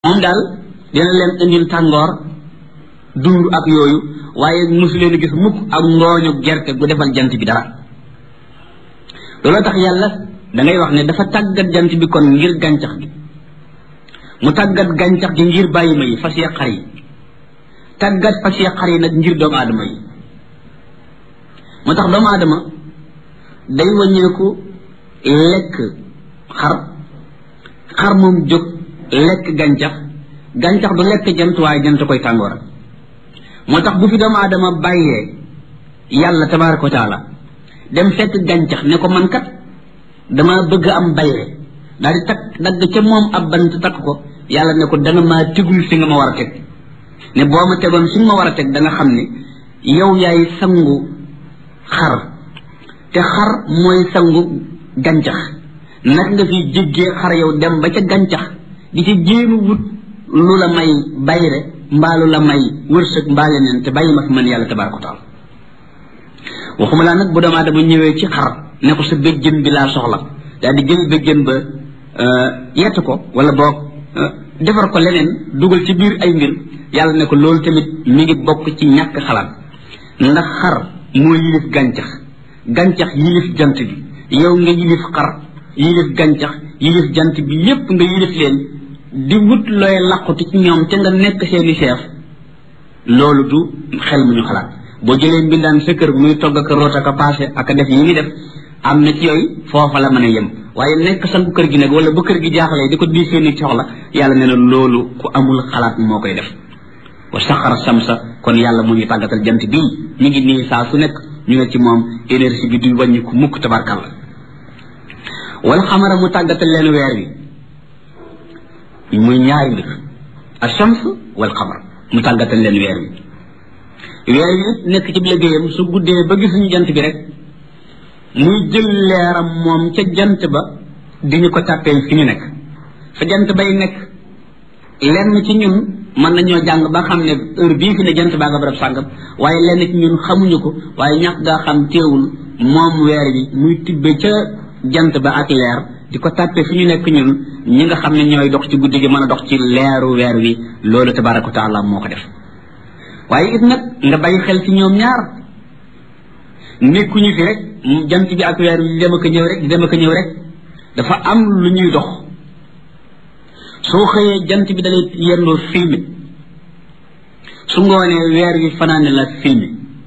moom daal dina leen indil tàngoor dund ak yooyu waaye mosu leen gis mukk ak ngooñu gerte gu defal jant bi dara looloo tax yàlla da ngay wax ne dafa tàggat jant bi kon ngir gàncax gi mu tàggat gàncax gi ngir bàyyi ma yi fas yee xar yi tàggat fas yee xar yi nag ngir doomu aadama yi moo tax doomu aadama day wàññeeku lekk xar xar moom jóg lekk gàncax gàncax du lekk jant waaye jant koy tàngooral moo tax bu fi doomu aadama bàyyee yàlla tabaaraka wa taala dem fekk gàncax ne ko man kat dama bëgg am bayre daal di takk dagg ca moom ab bant takk ko yàlla ne ko danga maa tegul fi nga ma war a teg ne boo ma tegoon fi nga ma war a teg da nga xam ne yow yaay sangu xar te xar mooy sangu gàncax nag nga fi jéggee xar yow dem ba ca gàncax di ci jéem wut lu la may bayre mbaa lu la may wërsëg mbaa leneen te bàyyi ma fi man yàlla tabaaraka wa taala waxuma laa nag bu doomu aadama ñëwee ci xar ne ko sa béjjën bi laa soxla daal di jël béjjën ba yett ko wala boog defar ko leneen dugal ci biir ay mbir yàlla ne ko loolu tamit mi ngi bokk ci ñàkk xalaat ndax xar moo yilif gàncax gàncax yilif jant bi yow nga yilif xar yilif gàncax yilif jant bi yépp nga yilif leen di wut looy làquti ci ñoom te nga nekk seeni chef loolu du xel mu ñu xalaat boo jëlee mbindaan sa kër muy togg ak root ak a paase ak a def yi ngi def am na ci yooyu foofa la mën a yem waaye nekk sangu kër gi nag wala bu kër gi jaaxlee di ko di seeni soxla yàlla nee na loolu ku amul xalaat moo koy def wa saxara samsa kon yàlla mu ñu tàggatal jant bii ñu ngi nii saa su nekk ñu ne ci moom énergie bi du wàññi ku mukk tabarkalla wala xamara mu tàggatal leen weer wi muy ñaari mbir ashams wal xamar mu tàggatal leen weer wi weer wi nekk ci liggéeyam su guddee ba gisuñu jant bi rek muy jël leeram moom ca jant ba di ñu ko tàppee fi ñu nekk fa jant bay nekk lenn ci ñun mën nañoo jàng ba xam ne heure bii fi ne jant baa nga barab sàngam waaye lenn ci ñun xamuñu ko waaye ñàkk gaa xam teewul moom weer wi muy tibbe ca jant ba ak leer di ko tàppee fi ñu nekk ñun ñi nga xam ne ñooy dox ci guddi gi mën a dox ci leeru weer wi loolu tabaraka wa taala moo ko def waaye it nag nga bàyyi xel ci ñoom ñaar nekkuñu fi rek jant bi ak weer wi di dem ak ñëw rek di dem ak ñëw rek dafa am lu ñuy dox soo xëyee jant bi dalay yendoo filmé su ngoonee weer wi fanaane la filmé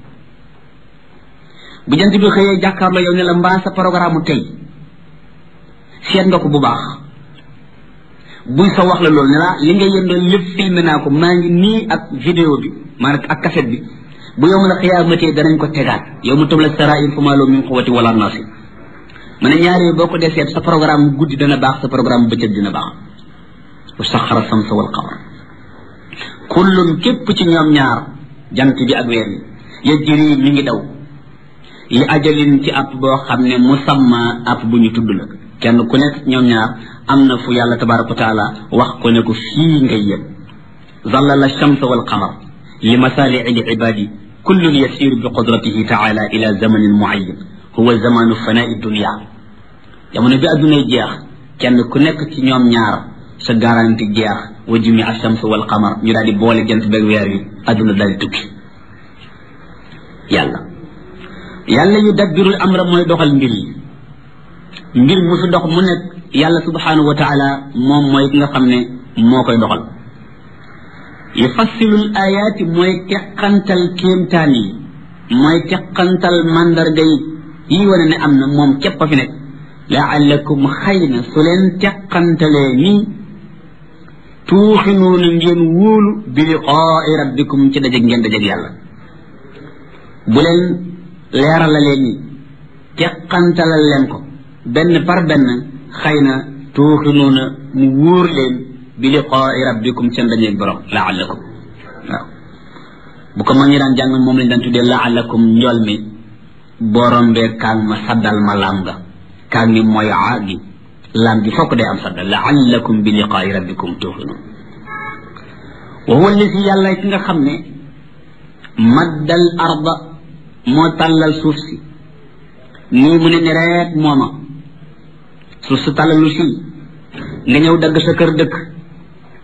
bu jant bi xëyee jàkkaarloo yow ne la mbaa sa programme tey seet nga ko bu baax buy sa wax la loolu ne la li nga yendoo lépp filmé naa ko maa ngi nii ak vidéo bi maanaam ak cassette bi bu yow ma la xiyaamatee danañ ko tegaat yow mu tabla sarair fa maa loo min quwwati wala naasi ma ne ñaari boo ko dee seet sa programme guddi dana baax sa programme bëccëg dina baax wa saxara samsa wal qamar kullun képp ci ñoom ñaar jant bi ak weer yi yajri mi ngi daw li ajalin ci app boo xam ne musamma app bu ñu tudd la kenn ku nekk ñoom ñaar am na fu yàlla tabaraka wa taala wax ko ne ko fii ngay yem zallala shamsa wal qamar li masalii li ibadi kullun yasiru bi qudratihi taala ila zamanin muayyan huwa zamanu fanai dunia jamono bi addunay jeex kenn ku nekk ci ñoom ñaar sa garanti jeex wa jumi ashams wal qamar ñu daal di boole jant beeg weer wi adduna daal di tukki yàlla yàlla yu dabbirul amra mooy doxal mbir yi mbir mu fi dox mu nekk yàlla subhanahu wa taala moom mooy ki nga xam ne moo koy doxal yufassilul ayaati mooy teqantal kéemtaan yi mooy teqantal mandarga yi yi wane ne am na moom képp a fi nekk laallakum xëy na su leen teqantalee nii tuuxinuuna ngeen wóolu bi liqaai rabbikum ci dajeg ngeen dajeg yàlla bu leen leeralalee nii teqantalal leen ko benn par benn xëy na tuuxinuuna mu wóor leen bi liqaai rabbikum seen dajeg borom laallakum waaw bu ko mag ñi daan jàng moom lañ daan tuddee laallakum njool mi borom bee kaang ma saddal ma laam nga kaang mi mooy aa gi laam gi fokk day am sadda laallakum bi liqaai rabbikum tuuxinun wa huwa alladi yàlla ki nga xam ne maddal arda moo tàllal suuf si nii mu ne ni reet mooma suuf su tàllalu si nga ñëw dagg sa kër dëkk